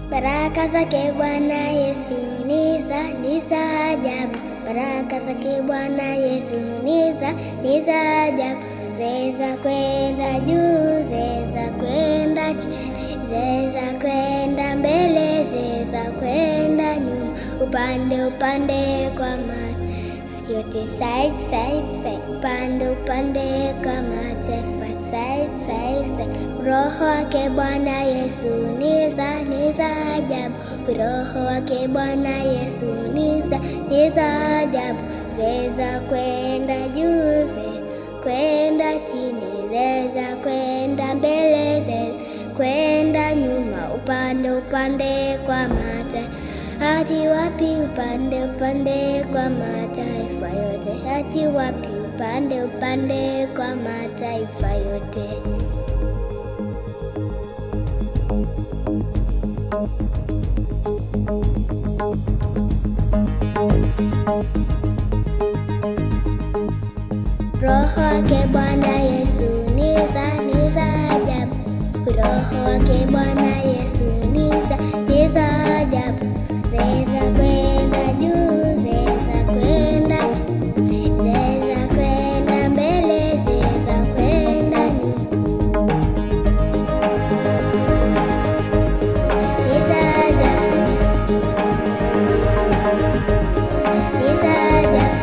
Baraka zake Bwana Yesu ni za ni za ajabu. Baraka zake Bwana Yesu ni za ni za ajabu. Zeza kwenda juu, zeza kwenda chini, zeza kwenda mbele, zeza kwenda nyuma, upande upande kwa macho yote, side side side, upande upande kwa mataifa, side side side. Roho wake Bwana Yesu ni za ni za ajabu. Roho wake Bwana Yesu ni za ni za ajabu. Zeza kwenda juu, zeza kwenda chini, zeza kwenda mbele, zeza kwenda nyuma, upande upande kwa mataifa hati wapi upande upande kwa mataifa yote, hati wapi upande upande kwa mataifa yote. Roho wake Bwana Yesu ni za ni za ajabu. Roho wake Bwana Yesu ni za ni za ajabu. Zeza kwenda juu, zeza kwenda chini, zeza kwenda mbele, zeza kwenda nyuma. Ni za ajabu. Ni za ajabu.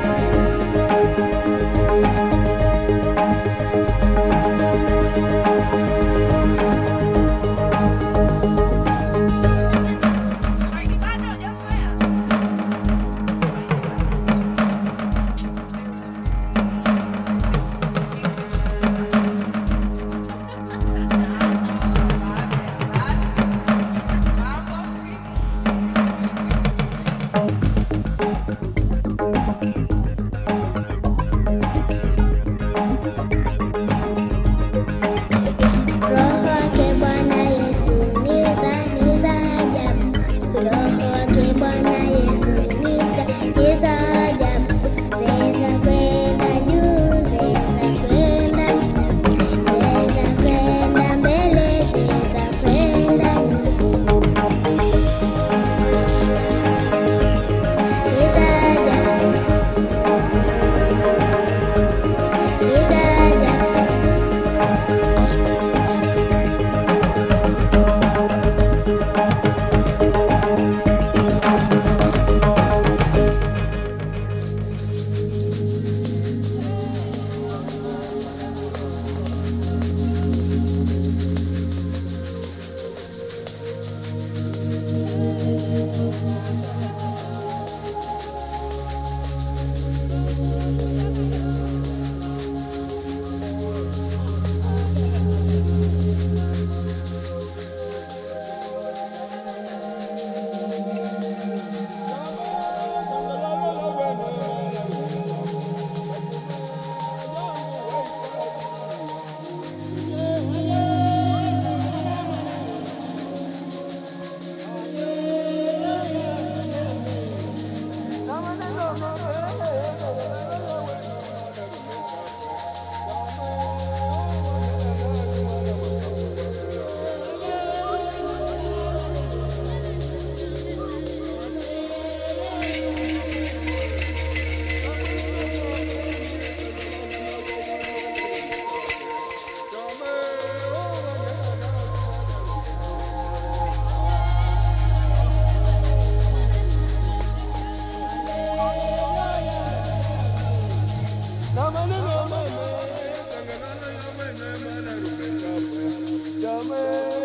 Roho wake Bwana Yesu ni za ni za ajabu. Roho wake Bwana Yesu ni za ni za ajabu. Zeza kwenda juu, zeza kwenda chini, zeza kwenda mbele, zeza kwenda nyuma. Ni za ajabu. Ni za ajabu. Jamaica.